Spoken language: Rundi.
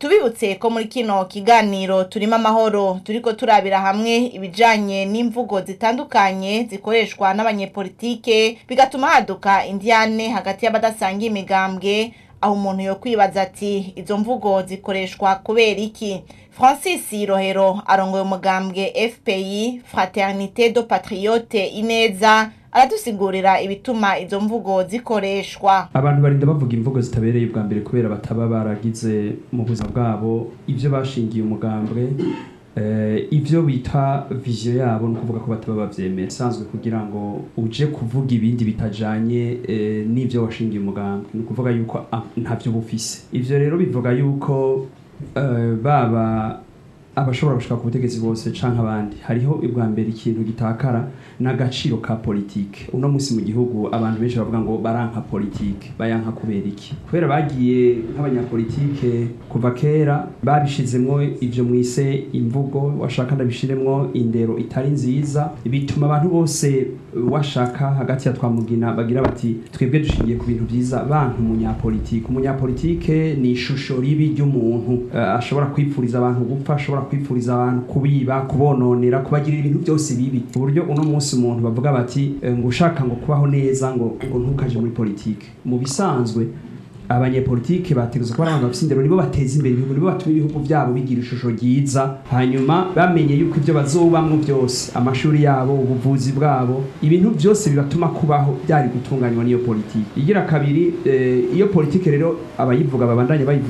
tubibutse ko muri kino kiganiro turimo amahoro turiko turabira hamwe ibijanye n'imvugo zitandukanye zikoreshwa n'abanyepolitike bigatuma haduka indiyane hagati y'abadasanga imigambwe aho umuntu yo kwibaza ati izo mvugo zikoreshwa kubera iki francis rohero arongoye umugambwe fpi fraternité do patriote ineza aradusigurira ibituma izo mvugo zikoreshwa abantu barinda bavuga imvugo zitabereye ubwa mbere kubera bataba baragize mu buzima bwabo ibyo bashingiye umugambwe eh, ivyo bita vision yabo ni ukuvuga ko bataba bavyemera isanzwe kugira ngo uje kuvuga ibindi bitajanye eh, n'ivyo washingiye umugambwe ni ukuvuga yuko ah, ntavyo bufise ivyo rero bivuga yuko eh, baba abashobora gushika ku butegetsi bose canke abandi hariho ubwa mbere ikintu gitakara n'agaciro ka politike uno munsi mu gihugu abantu benshi bavuga ngo baranka politike bayanka kubera iki kubera bagiye nk'abanyapolitike kuva kera babishizemwo ivyo mwise imvugo washaka ndabishiremwo indero itari nziza bituma abantu bose washaka hagati ya twamugina bagira bati twebwe dushingiye ku bintu vyiza banka umunyapolitike umunyapolitike ni ishusho ribi ry'umuntu uh, ashobora kwipfuriza abantu gupfa ashobora kwipfuriza abantu kubiba kubononera kubagirira ibintu byose bibi uburyo uno munsi umuntu bavuga bati eh, ngo ushaka ngo kubaho neza ngo ngo ntukaje muri politike mu bisanzwe abanyepolitike bategetswe kuba ari abantu bafite indero nibo bateza imbere ibihugu nibo batuma ibihugu byabo bigira ishusho ryiza hanyuma bamenye yuko ibyo bazobamwo byose amashuri yabo ubuvuzi bwabo ibintu byose bibatuma kubaho byari gutunganywa n'iyo politike igira kabiri eh, iyo politike rero abayivuga babandanye bayivuga